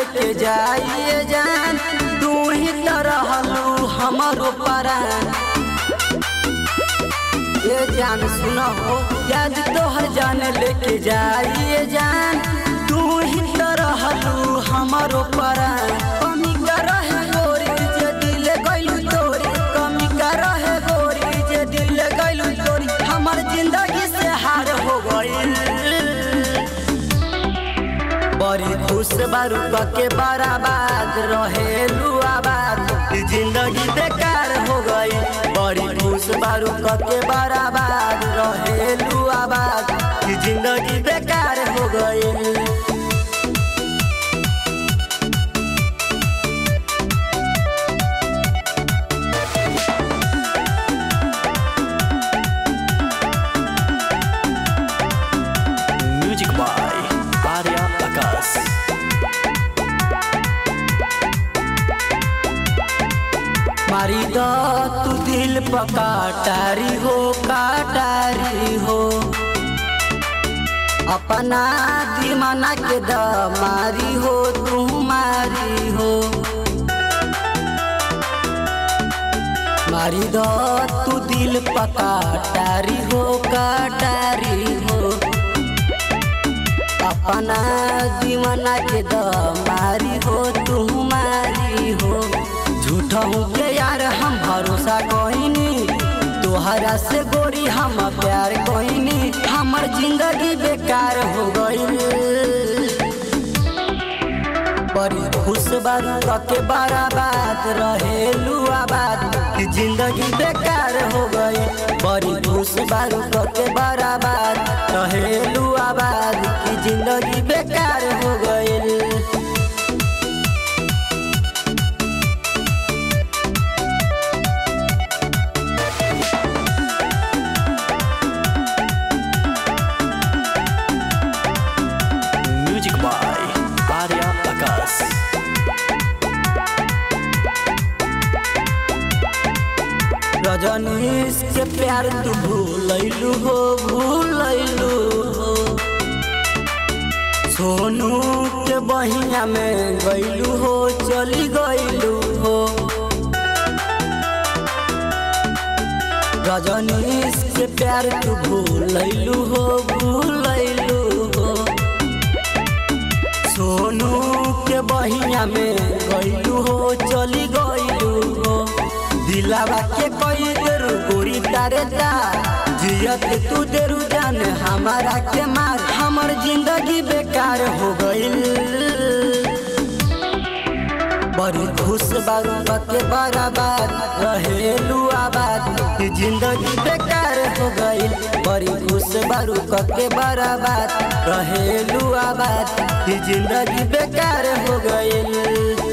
लेके जाइए जान तू ही तो रहलू हमारो परान ये जान सुना हो याद तोहर जान लेके जाइए जान तू ही तो रहलू हमारो परान कमी का रहे गोरी जे दिल गइलू तोरी कमी का रहे गोरी जे दिल गइलू तोरी हमर जिंदगी से हार हो गइल बड़ी खुश बारू के बराबाद रहेलू आबाद जिंदगी बेकार हो गई बड़ी खुश बारू के बराबाद रहेलू आबाद जिंदगी बेकार हो गई Music by Arya Akas. मारी दो तू दिल पकाटारी हो काटारी हो अपना दीवाना के द मारी हो तू मारी हो मारी दो तू दिल पकाटारी हो काटारी हो अपना दीवाना के द मारी हो तू मारी हो झूठा हूँ के यार हम भरोसा कोइनी तोहरा से गोरी हम प्यार कोइनी हमर जिंदगी बेकार हो गई बड़ी खुश बारू के बराबाद रहेलू आबाद कि जिंदगी बेकार हो गई बड़ी खुश बारू के बराबाद रहेलू आबाद कि जिंदगी बेकार हो गई Music by Arya Akas. Rajnish के प्यार तू भूलैलू हो भूलैलू हो सोनू के बहिया में गैलू हो चली गैलू हो रजनीश के प्यार तू भूलैलू हो भूलैलू हो सोनू के बहिया में गैलू हो चली गैलू हो दिलावा के कोई देरू गोरी तारे ता जियत तू देरू जान हमारा के मार हमर जिंदगी बेकार हो गइल बड़ी खुश बारू के बराबाद रहेलू आबाद कि जिंदगी बेकार हो गइल बड़ी खुश बारू के बराबाद रहेलू आबाद कि जिंदगी बेकार हो गइल